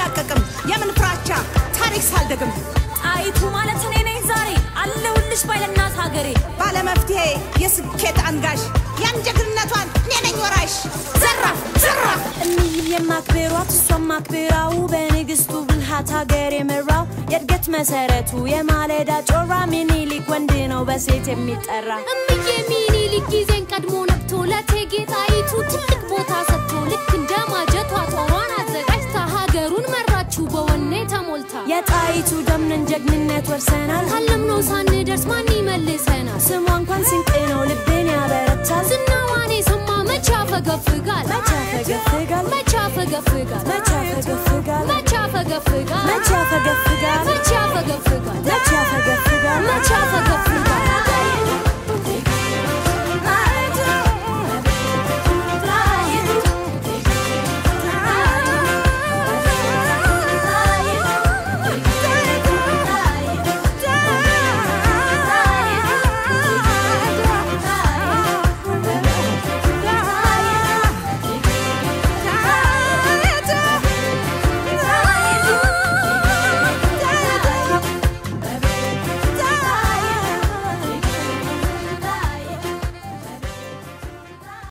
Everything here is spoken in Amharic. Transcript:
አልላቀቅም የምን ፍራቻ ታሪክ ሳልደግም ጣይቱ ማለት እኔ ነኝ ዛሬ አለሁልሽ ባይለናት ሀገሬ ባለመፍትሄ የስኬት አንጋሽ ያን ጀግንነቷን እኔ ነኝ ወራሽ ዘራፍ ዘራፍ እኒህም የማክብሯት እሷም ማክብራው በንግስቱ ብልሃት ሀገር የመራው የእድገት መሰረቱ የማለዳ ጮራ ሚኒሊክ ወንድ ነው በሴት የሚጠራ እምዬ ሚኒሊክ ጊዜን ቀድሞ ነቅቶ ለእቴጌ ጣይቱ ትልቅ ቦታ ሰጥቶ ልክ እንደ ማጀቷ ጦሯን አዘጋጅታ ሀገሩን መራችው በወኔ ተሞልታ የጣይቱ ደምነን ጀግንነት ወርሰናል ካለምነው ሳንደርስ ማን ይመልሰናል? ስሟ እንኳን ስንቅ ነው ልቤን ያበረታል ዝናዋን የሰማ መቼ ያፈገፍጋል? መቼ ያፈገፍጋል መቼ ያፈገፍጋል? መቼ ያፈገፍጋል መቼ ያፈገፍጋል? መቼ ያፈገፍጋል መቼ ያፈገፍጋል? መቼ ያፈገፍጋል መቼ